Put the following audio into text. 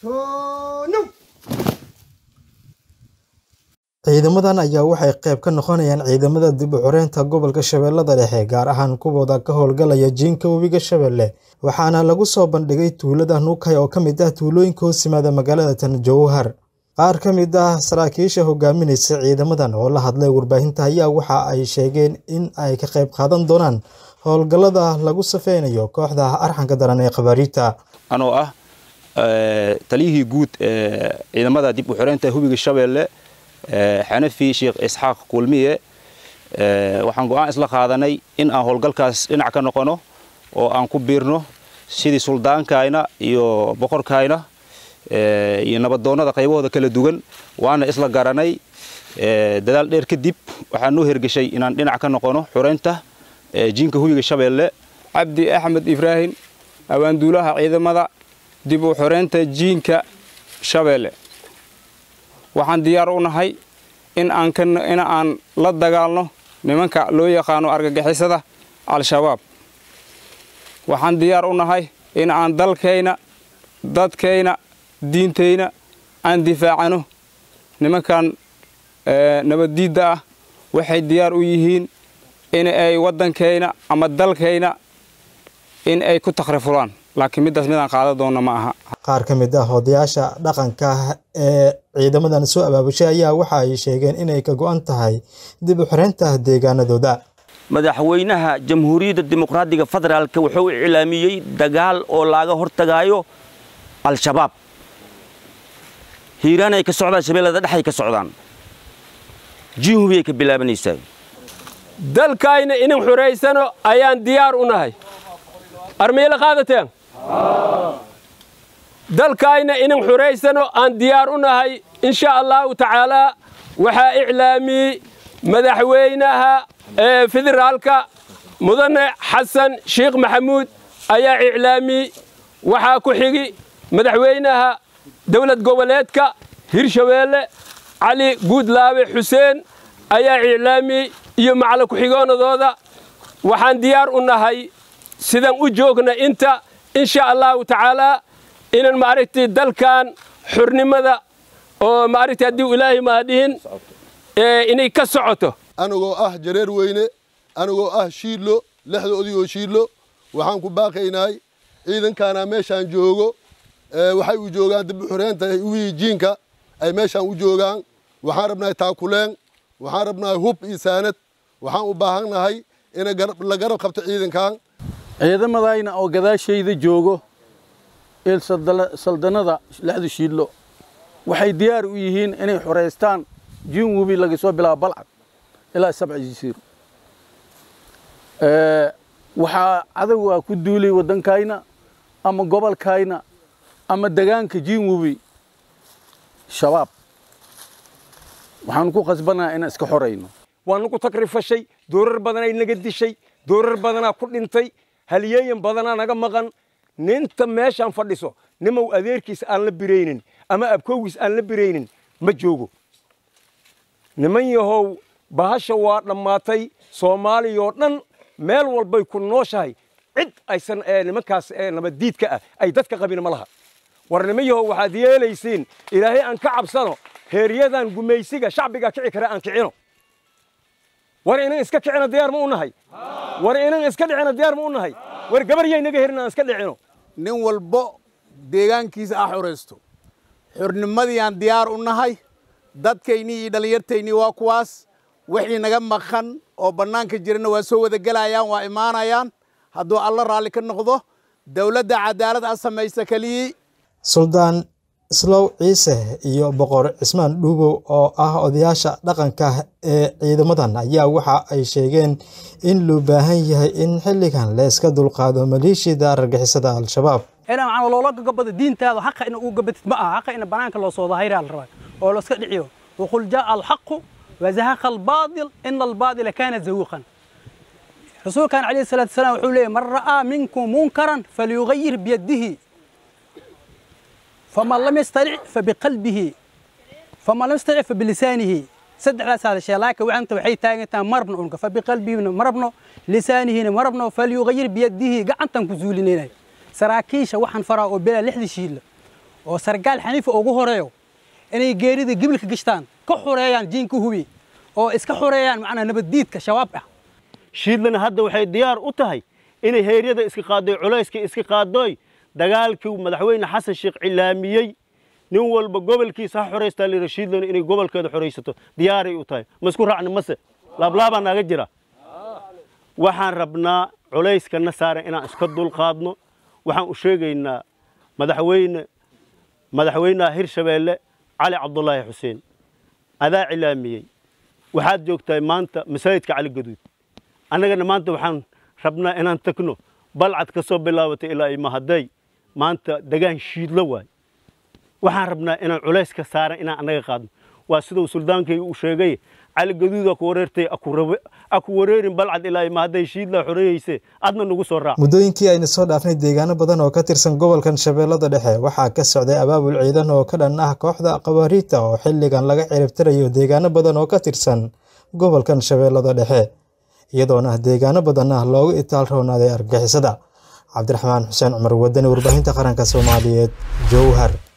ciidamadan ayaa waxay qayb ka noqonayaan ciidamada dib u xoreynta gobolka shabeellada dhexe gaar ahaan kuwooda ka howlgalaya jiinka webiga shabeelle waxaana lagu soo bandhigay tuulada nuukay oo ka mid ah tuulooyinka hoos yimaada magaalada tan jowhar qaar ka mid ah saraakiisha hogaaminaysa ciidamadan oo la hadlay warbaahinta ayaa waxa ay sheegeen in ay ka qayb qaadan doonaan howlgallada lagu safeynayo kooxda arxanka daran ee khabaariita anoo ah taliyihii guud ee ciidamada dib u xoreynta hubiga shabeelle xanafi sheekh isxaaq kulmiye waxaan go'aan isla qaadanay in aan howlgalkaas dhinac ka noqono oo aan ku biirno sidii suldaankayna iyo boqorkayna iyo nabadoonnada qaybahooda kala duwan waana isla garanay dadaal dheer kadib waxaa noo hergeshay inaan dhinac ka noqono xoreynta jiinka hubiga shabeelle cabdi axmed ibraahim awaanduulaha ciidamada dib u xoreynta jiinka shabeelle waxaan diyaar u nahay in aan la dagaalno nimanka loo yaqaano argagixisada al-shabaab waxaan diyaar u nahay in aan dalkayna dadkayna diintayna aan difaacano nimankan nabaddiidda ah waxay diyaar u yihiin in ay waddankayna ama dalkayna in ay ku takhrifulaan laakiin middaas midaan qaadan doonna ma aha qaar ka mid ah odayaasha dhaqanka ee ciidamadan soo abaabushay ayaa waxa ay sheegeen inay ka go'an tahay dib u xoreynta deegaanadooda madaxweynaha jamhuuriyadda dimuqraadiga federaalka wuxuu iclaamiyey dagaal oo laaga hortagaayo al-shabaab hiiraan ay ka socdaan shabeellada dhexay ka socdaan jiinhubi ay ka bilaabanaysaa dalkayna inan xuraysano ayaan diyaar u nahay armayla qaadateen dalkayna inan xuraysano aan diyaar u nahay in sha allahu tacaalaa waxaa iclaamiyey madaxweynaha federaalka mudane xasan sheekh maxamuud ayaa iclaamiyey waxaa ku xigi madaxweynaha dowlad goboleedka hirshabeelle cali guudlaabe xuseen ayaa iclaamiyey iyo macala ku-xigoonadooda waxaan diyaar u nahay sidaan u joogna inta in sha allahu tacaalaa inan maaragtay dalkan xurnimada oo maaragtay haddii ilaahay maadhihin inay ka socoto anigoo ah jareer weyne anigoo ah shiidlo lexda odigoo shiidlo waxaan ku baaqaynahay ciidankaana meeshaan joogo waxay u joogaan dib u xoreynta wii jiinka ay meeshaan u joogaan waxaan rabnahay taakuleen waxaan rabnahay hub iyo saanad waxaan u baahannahay in la garab qabto ciidankan ciidamadayna oo gadaashayda joogo il saldanada lexdu shiidlo waxay diyaar u yihiin inay xoraystaan jiin webi laga soo bilaabo balcad ilaa sabca jisiiro waxaa cadowgaa ku duulay waddankayna ama gobolkayna ama degaanka jiin webi shabaab waxaanu ku khasbannaha inaan iska xorayno waanu ku takrifashay doorar badanay naga dishay doorar badanaa ku dhintay halyeeyan badanaa naga maqan ninta meeshaan fadhiso nimow adeerkiis aan la biraynin ama abkowgiis aan la biraynin ma joogo niman yahow bahasha waa dhammaatay soomaaliyoo dhan meel walbay ku nooshahay cid aysan nimankaas nabaddiidka ah ay dadka qabin ma laha war niman yahow waxaad yeelaysiin ilaahay aan ka cabsano heeryadan gumaysiga shacbiga kici kara aan kicino war inan iska kicino diyaar ma u nahay war inan iska dhicino diyaar ma u nahay war gabaryay naga herin aan iska dhicino nin walbo deegaankiisa ah xoraysto xornimadii aan diyaar u nahay dadkaynii iyo dhallinyartaynii waa kuwaas wixii naga maqan oo bannaanka jirana waa soo wada gelayaan waa imaanayaan hadduu alla raalli ka noqdo dowladda cadaalad a samaysa keliyii suldaan islow ciise iyo boqor cismaan dhuubow oo ah odayaasha dhaqanka ee ciidamadan ayaa waxa ay sheegeen in loo baahan yahay in xilligan la iska dulqaado maleeshiyada argagixisada al-shabaab inaa macna loola gabado diintaada xaqa ina uu gabatid ma aha xaqa ina banaanka loo soo dahayraa la rabaa oo la iska dhiciyo waqul jaa alxaqu wazahaqa albaadil ina albaadila kaana zahuuqan rasuulkan calayhi salaatu wasalaam wuxuu leeyahy man ra'aa minkum munkaran falyugayir biyadihi faman lam yastaric fabiqalbihi faman lam yastaric fabilisaanihi saddexdaas hadashee laakiin waxanta waxay taagan tahay marabna unka fabiqalbihina marabno lisaanihina marabno falyugayir biyadihi gacantan ku zuulinayna saraakiisha waxaan faraa oo bilaa lixdii shiidla oo sargaal xaniifa ugu horeeyo inay geerida gibilka gashtaan ka xureeyaan jiinka hubi oo iska xureeyaan macnaa nabaddiidka shabaab ah shiidlana hadda waxay diyaar u tahay inay heeryada iska qaaddoy culayska iska qaaddoy dagaalkii madaxweyne xasan sheekh cilaamiyey nin walba gobolkiisa ha xoraystaa layidhi shiidlana inay gobolkeeda xoraysato diyaaray u tahay ma isku raacni mase laablaabaa naaga jira waxaan rabnaa culayskana saaran inaan iska dulqaadno waxaan u sheegaynaa madaxweyne madaxweynaha hirshabeelle cali cabdulaahi xuseen adaa cilaamiyey waxaad joogtahay maanta masaajidka cali gaduud annagana maanta waxaan rabnaa inaan tagno balcad ka soo bilaabatay ilaa imahaday maanta degaan shiidlo waay waxaan rabnaa inaan culayska saaran inaan annaga qaadno waa siduu suldaankayga uu sheegay cali gaduuda ku wareertay aku wareerin balcad ilaa imahaday shiidla xoreeyeyse adna nagu soo raac muddooyinkii ayna soo dhaafnay deegaano badan oo ka tirsan gobolkan shabeellada dhexe waxaa ka socday abaabul ciidan oo ka dhan ah kooxda qabaariita oo xilligan laga ciribtirayo deegaano badan oo ka tirsan gobolkan shabeellada dhexe iyadoona deegaano badan ah loogu itaal roonaaday argixisada cabdiraxmaan xuseen cumar wadani warbaahinta qaranka soomaaliyeed jowhar